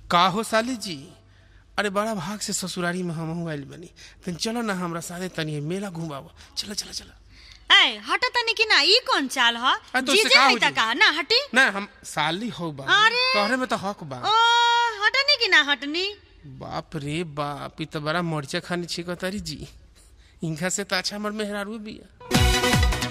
का हो साली जी अरे बड़ा भाग से ससुरारी में हम आइल बनी तन चलो ना हमरा साथे तनी मेला घुमाव चलो चलो चलो ए हट तनी कि ना ई कौन चाल ह आ, तो उससे जीजे का है हो त जी? का ना हटी ना हम साली हो बा अरे। तोहरे में तो हक बा ओ हटनी कि ना हटनी बाप रे बाप ई तो बड़ा मरचा खानी छिको तारी जी इनका से तो अच्छा हमर मेहरारू बिया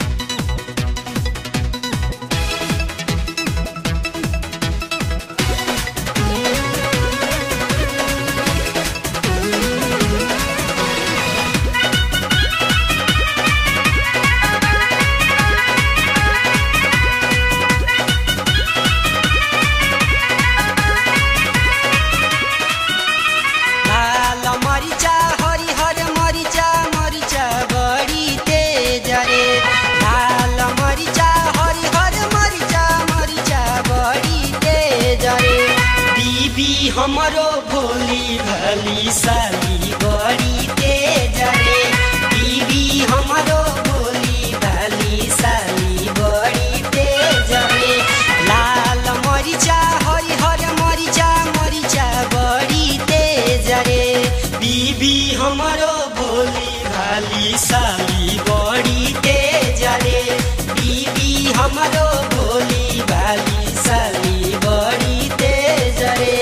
लाल मरिचा हरिहर मरिचा मरिचा बढी तेज रे लाल मरिचा हरिहर मरिचा मरिचा बढी तेज रे बीबी हमरो भोली भली साली बढी तेज रे बीबी हमरो भोली भली साली बढी तेज रे लाल मरिचा हरिहर मरिचा मरिचा बढी तेज रे बीबी हमरो भोली भाली साली बढी तेज रे बीबी हमरो भोली भाली साली बढी तेज रे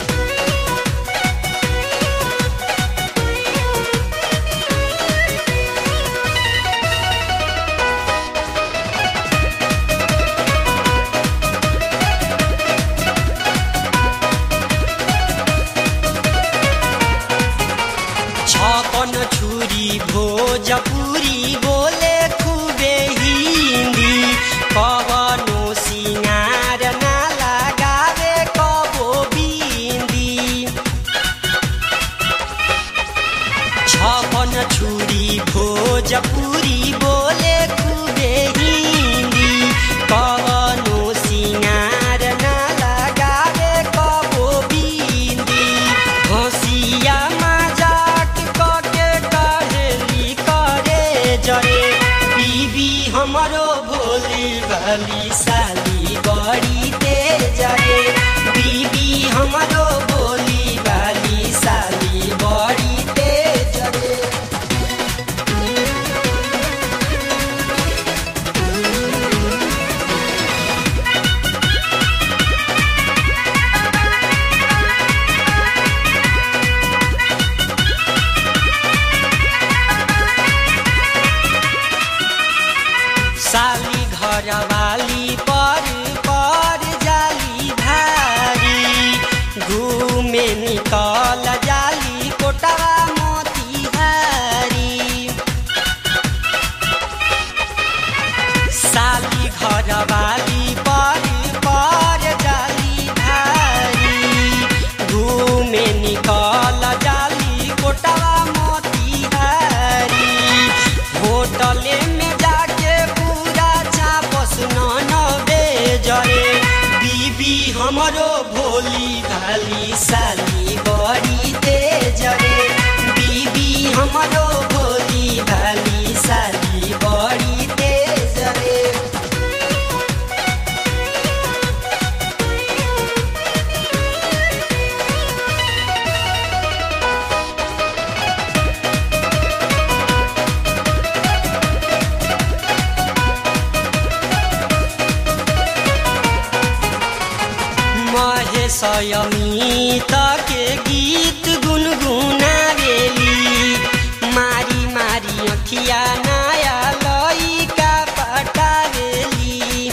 छपन छुरी भोजपुरी बोले खुबे हिन्दी कवनो सिंगार ना लगावे कबो बिन्दी छपन छुरी भोजपुरी बोले खुबे हिन्दी कवनो सिंगार ना लगावे कबो बिन्दी हँसिया मजाक कके कहेली करे जरे बीबी हमरो भोली भाली साली बड़ी तेज रे बीबी हमरो भोली भाली साली बड़ी तेज रे साली घरवाली पर पर जाली भारी घूमे निकल जाली कोटवा मोतिहारी साली घरवाली पर पर जाली भारी घूमे निकल जाली कोटवा मोतिहारी होटले में जाके पूरा चापस न बेजरे बीबी हमरो भोली भाली साली बड़ी तेज रे बीबी हमरो भोली भाली साली बड़ी तेज रे महेशयमित के गीत गुनगुनावेली मारी मारी अखिया नया लइका पटावेली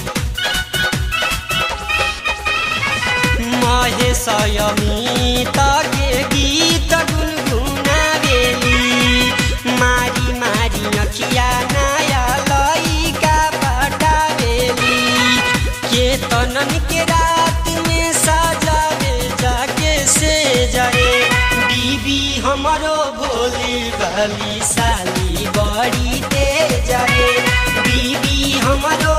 महेशयमित के गीत गुनगुनावेली मारी मारी अखिया नया लइका पटावेली केतनन के रात में सजावे जाके से जरे बीबी हमरो भोली भाली साली बड़ी तेज रे बीबी हमरो